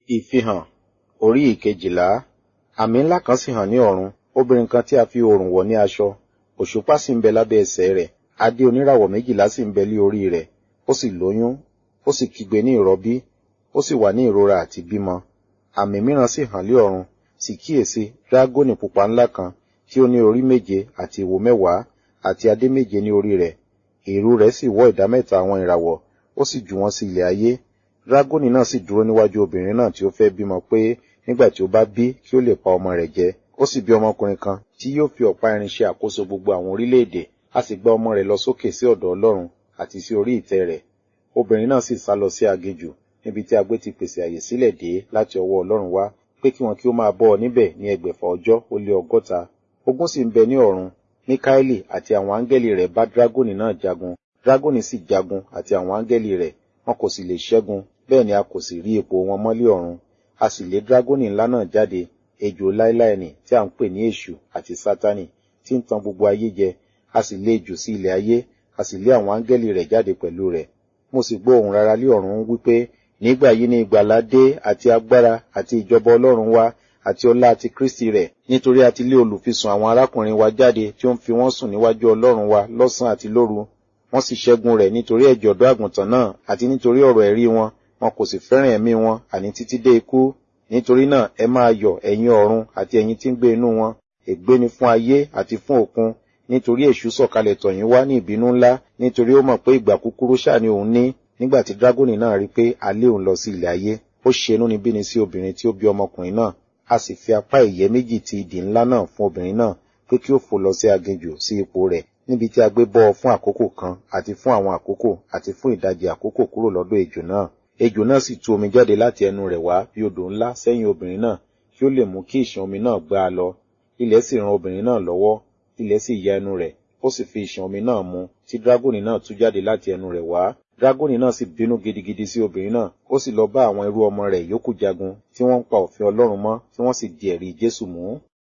Ìfihàn orí ìkejìlá Àmì ńlá kan sì hàn ní ọ̀run, obìnrin kan tí a fi oòrùn wọ̀ ní aṣọ, òṣùpá sì ń bẹ lábẹ́ ẹsẹ̀ rẹ̀, adé oníràwọ̀ méjìlá sì ń bẹ lé orí rẹ̀, ó sì lóyún, ó sì kígbe ní ìrọbí, ó sì wà ní ìrora àti bímọ. Àmì mìíràn sì hàn lé ọ̀run, sì kíyèsi dragoni pupa ńlá kan, tí ó ní orí méje àti ìwo mẹ́wàá, àti adé méje ní orí rẹ̀. Ìrù rẹ̀ sì wọ́ ìdámẹ́ta àwọn ìràwọ̀, ó sì jù wọ́n sí ilẹ̀ ayé. Dragoni náà sì dúró níwájú obìnrin náà tí ó fẹ́ bímọ pé nígbà tí ó bá bí kí ó lè pa ọmọ rẹ̀ jẹ. Ó sì bí ọmọkùnrin kan tí yóò fi ọ̀pá irin ṣe àkóso gbogbo àwọn orílẹ̀-èdè. A sì gbá ọmọ rẹ̀ lọ sókè sí ọ̀dọ̀ Ọlọ́run àti sí orí ìtẹ́ rẹ̀. Obìnrin náà sì sá lọ sí aginjù níbi tí agbé ti pèsè àyè sílẹ̀ dé láti ọwọ́ Ọlọ́run wá pé kí wọn kí ó máa bọ́ ọ níbẹ̀ ní ẹgbẹ̀fà ọjọ́ ó lé ọgọ́ta. Ogun sì ń bẹ ní ọ̀run. Míkáélì àti àwọn áńgẹ́lì rẹ̀ bá dragoni náà jagun. Dragoni sì jagun àti àwọn áńgẹ́lì rẹ̀, wọn kò sì lè ṣẹ́gun, bẹ́ẹ̀ ni a kò sì rí ipò wọn mọ́lé ọ̀run. A sì lé dragoni ńlá náà jáde, ejò láéláé nì tí à ń pè ní èṣù àti sátánì, tí ń tan gbogbo ayé jẹ. A sì lé jù sí ilẹ̀ ayé, a sì lé àwọn áńgẹ́lì rẹ̀ jáde pẹ̀lú rẹ̀. Mo sì gbọ́ ohùn rara lé ọ̀run wípé, nígbà yìí ni ìgbàlà dé àti agbára àti ìjọba Ọlọ́run wá àti ọlá àti Kristi rẹ̀, nítorí a ti lé olùfisùn àwọn arákùnrin wa jáde tí ó ń fi wọ́n sùn níwájú Ọlọ́run wa lọ́sàn àti lóru. Wọ́n sì ṣẹ́gun rẹ̀ nítorí ẹ̀jẹ̀ ọ̀dọ́ àgùntàn náà àti nítorí ọ̀rọ̀ ẹ̀rí wọn, wọn kò sì fẹ́ràn ẹ̀mí wọn àní títí dé ikú. Nítorí náà ẹ máa yọ̀ ẹ̀yin ọ̀run àti ẹ̀yin tí ń gbé inú wọn. Ègbé ni fún ayé àti fún òkun, nítorí èṣù sọ̀kalẹ̀ tọ̀ yín wá ní ìbínú ńlá, nítorí ó mọ̀ pé ìgbà kúkúrú ṣáà ni òun ní. Nígbà tí dragoni náà rí pé a lé òun lọ sí ilẹ̀ ayé, ó ṣe inúnibíni sí obìnrin tí ó bí ọmọkùnrin náà. A sì fi apá ìyẹ́ méjì ti idì ńlá náà fún obìnrin náà pé kí ó fò lọ sí aginjù sí ipò rẹ̀ níbi tí a gbé bọ́ ọ fún àkókò kan àti fún àwọn àkókò àti fún ìdajì àkókò kúrò lọ́dọ̀ ejò náà. Ejò náà sì tú omi jáde láti ẹnu rẹ̀ wá bí odò ńlá sẹ́yìn obìnrin náà kí ó lè mú kí ìṣàn omi náà gbá a lọ. Ilẹ̀ sì ran obìnrin náà lọ́wọ́, ilẹ̀ sì ya ẹnu rẹ̀, ó sì fi ìṣàn omi náà mu tí dragoni náà tú jáde láti ẹnu rẹ̀ wá. Dragoni náà sì bínú gidigidi sí obìnrin náà, ó sì lọ bá àwọn irú ọmọ rẹ̀ yòókù jagun tí wọ́n ń pa òfin Ọlọ́run mọ́ tí wọ́n sì di ẹ̀rí Jésù mú.